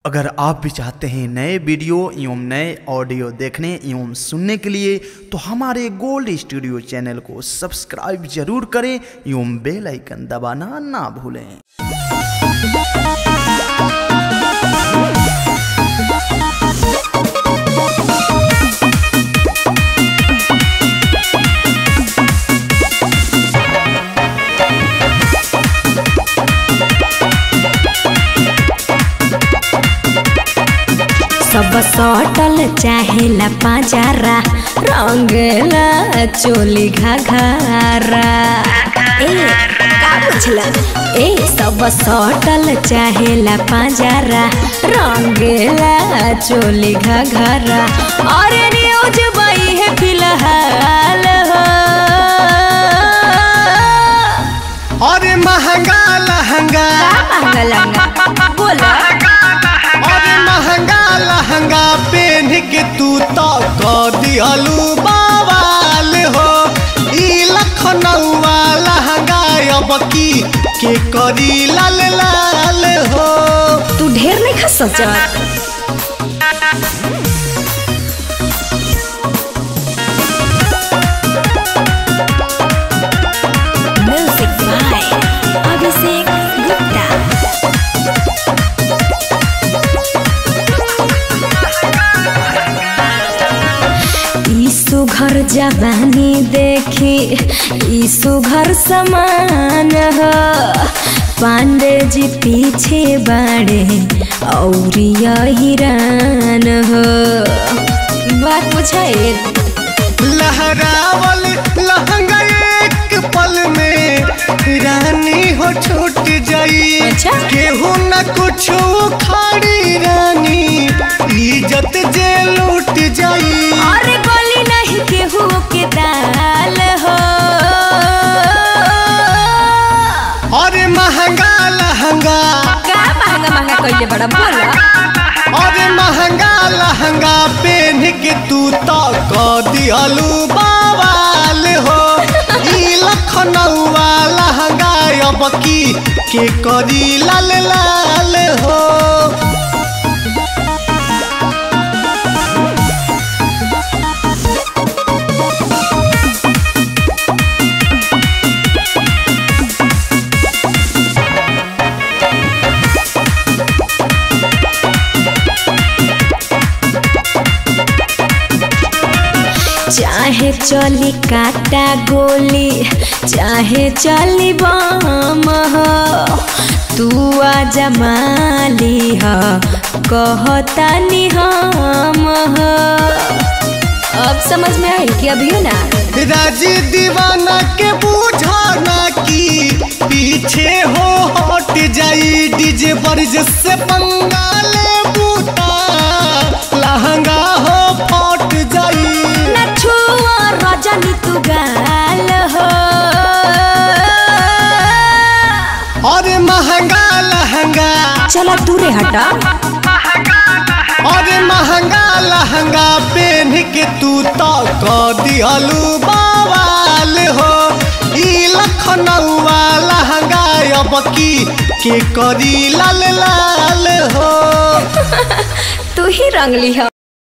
अगर आप भी चाहते हैं नए वीडियो एवं नए ऑडियो देखने एवं सुनने के लिए तो हमारे गोल्ड स्टूडियो चैनल को सब्सक्राइब जरूर करें एवं बेल आइकन दबाना ना भूलें सब सटल चाहेला पाजारा रंगला चोली घाघरा ए का बुझला ए सब सटल चाहेला पाजारा रंगला चोली घाघरा अरे न्यूज बई है फिलहाल हो अरे महंगा लहंगा का महंगा लहंगा बोला अरे महंगा लहंगा पहन के तू तो कर दिहलू बवाल हो ई लखनऊआ लहंगा अब की के करी लाल लाल हो तू ढेर नहीं खा सोचत म्यूजिक बाय अभिषेक गुप्ता ई सुघर जवानी देखी ई सुघर समान हो पांडे जी पीछे बाड़े और हिरान हो बात पूछे लहरावल लहंगा एक पल में रानी हो छूट जाई अच्छा। केहू न कुछ खाड़ी रानी इज्जत जे लूट जाई अरे गोली नहीं केहू के दाल हो अरे महंगा लहंगा का महंगा महंगा कइले बड़ा बोला अरे महंगा लहंगा पहन के तू तो कर दिहलू बवाल हो ई लखनऊआ लहंगा अब की के करी लाल लाल हो चाहे चली काटा गोली चाहे चली बम हो तू आजा माली हो कहता नि हम हो अब समझ में आई कि अभी ना राजी दीवाना के बुझाना की पीछे हो हट जाई डीजे बरज से बंगाले बूटा लहंगा हो फट जाई न छुआ रजनी तू गाल हो अरे महंगा लहंगा चला दूरे हटा अरे महंगा लहंगा पहन के तू तो कर दिहलू बवाल हो ई लखनऊआ लहंगा अब की के करी लाल लाल हो तू ही रंगली हो